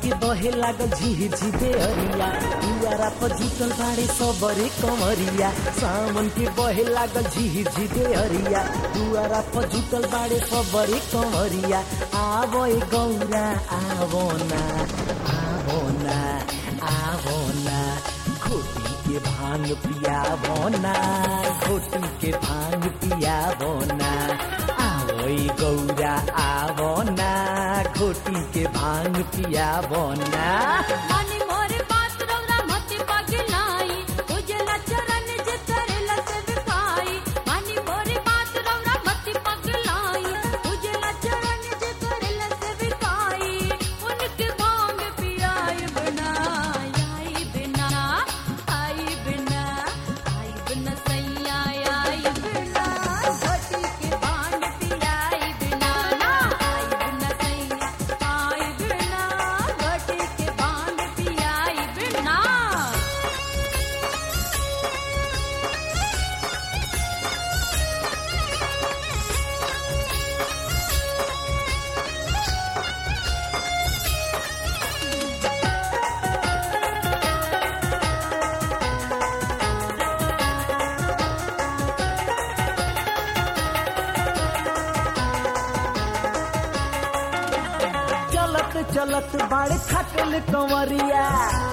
के बहे लागल झिर झिरे अरिया दुआरा पर जुटल बाड़े सबरे कमरिया सावन के बहे लागल झिर झिरे अरिया दुआरा पर जुटल बाड़े सबरे कमरिया आवो ए गौरा आवो ना आवो ना आवो ना खोटी के भांग पियावो ना खोटी के भांग पियावो ना आवो ए गौरा आवो ना खोटी के भांग पियावो ना मानी मोरे बात रौरा मति पगलाई उजला चरण जे करेला से बिकाई मानी मोरे बात रौरा मति पगलाई उजला चरण जे करेला से बिकाई उनके भांग पियाई बिना आई बिना आई बिना आई बिना सैया आई बिना घटी के भांग पियाई बिना ना आई बिना सैया आई बिना घटी के भांग पियाई बिना चलत चलत बाड़े खटल कंवरिया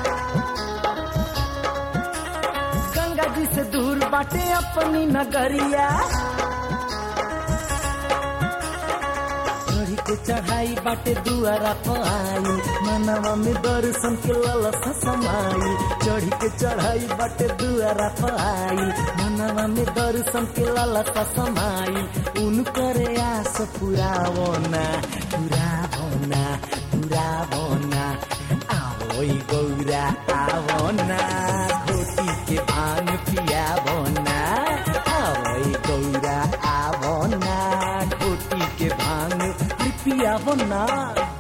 गंगा जी से दूर बाटे अपनी नगरिया चढ़ी के चढ़ाई बाटे दुआरा पाई मनवा में दर्शन के ललसा समाई चढ़ी के चढ़ाई बाटे दुआरा पाई मनवा में दर्शन के ललसा समाई उनकर आस पुरावो ना पुरावो ना पुरावो ना आवो ई गौरा आवो ना घोटी के भांग पियावो ना आवो ई गौरा आवो ना घोटी के भांग पियावो ना